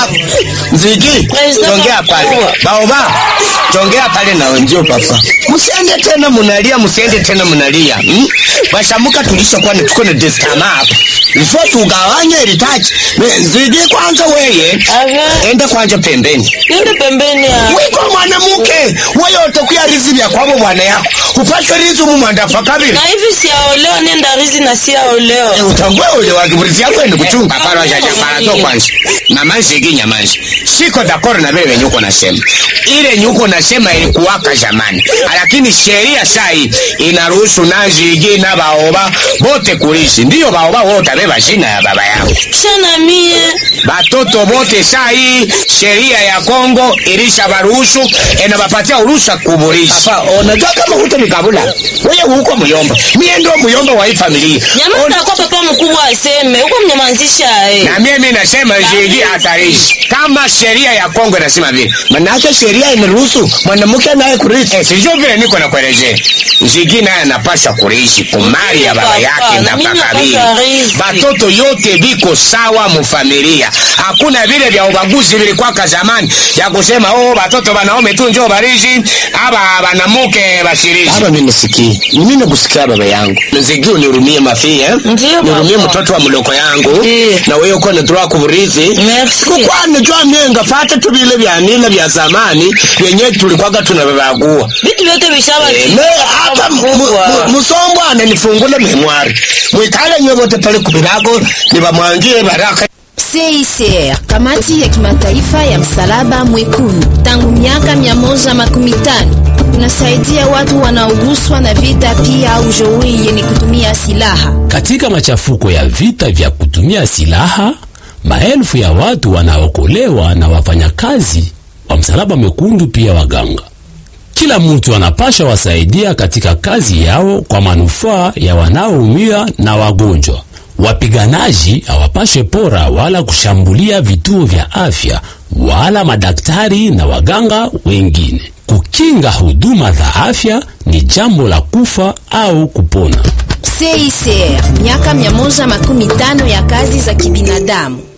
Nzigi, tongea pale. Baoba, tongea pale na wenzio papa. Msiende tena munalia, msiende tena munalia. Hmm? Bashamuka tulishakuwa ni tuko na destama hapa. Ifo tugawanye ilitaji. Nzigi kwanza weye. Aga. Enda kwanza pembeni. Nende pembeni ya. Wiko mwanamke, wewe utakuya rizi vya kwabo bwana yako. Upate rizi mu mandafa kabili. Na hivi siaolewa nenda rizi na siaolewa. Eh, utangwe ule wa kiburizi yako ni kuchunga para ya para to kwanza na manzi ginya manzi siko d'accord na wewe nyuko nasema ile nyuko nasema ilikuwaka zamani lakini sheria saa hii inaruhusu nazi igi na baoba bote kulishi ndio baoba wote beba shina ya baba yao Shana mie. batoto bote saa hii sheria ya Kongo ilisha baruhusu inabapatia uruhusa kuburisha hapa unajua kama huto ni kabula wewe huko muyomba mie ndio muyomba wa hii familia Nyamaza kwa papa mkubwa aseme. Huko mnyamazisha eh. na mimi nasema jiji hatarishi kama sheria ya Kongo inasema vile, manake sheria inaruhusu mwanamke naye kurithi. Eh, sijui vile niko nakuelezea. Jiji naye anapaswa kurithi kumali ya baba Papa, yake na na mimi kakabili. napaswa rithi. Batoto yote biko sawa mufamilia, hakuna vile vya ubaguzi vilikwaka zamani ya kusema oh, batoto banaume tu njoo barishi aba banamuke bashirishi. Hapa mimi nisikii, mimi nakusikia baba yangu, nzigi unirumie mafia eh? Ndiyo, nirumie papa. mtoto wa mloko yangu Ndiyo. na wewe uko na kuburithi Merci. kukwani jwa myenga fata tu vile vya nila vya zamani vyenye tulikwaga tunavavagua Vitu vyote vishaba. me hapa mu- mu- musombo ananifungule memwari mwikale nywe wote pale kubirago nibamwangie baraka CICR, kamati ya kimataifa ya msalaba mwekundu, tangu miaka 115 unasaidia watu wanaoguswa na vita, pia ujeuri yenye kutumia silaha. Katika machafuko ya vita vya kutumia silaha, maelfu ya watu wanaokolewa na wafanyakazi wa msalaba mwekundu, pia waganga. Kila mtu anapasha wasaidia katika kazi yao kwa manufaa ya wanaoumia na wagonjwa. Wapiganaji hawapashe pora wala kushambulia vituo vya afya wala madaktari na waganga wengine. Kukinga huduma za afya ni jambo la kufa au kupona. CICR, miaka 115 ya kazi za kibinadamu.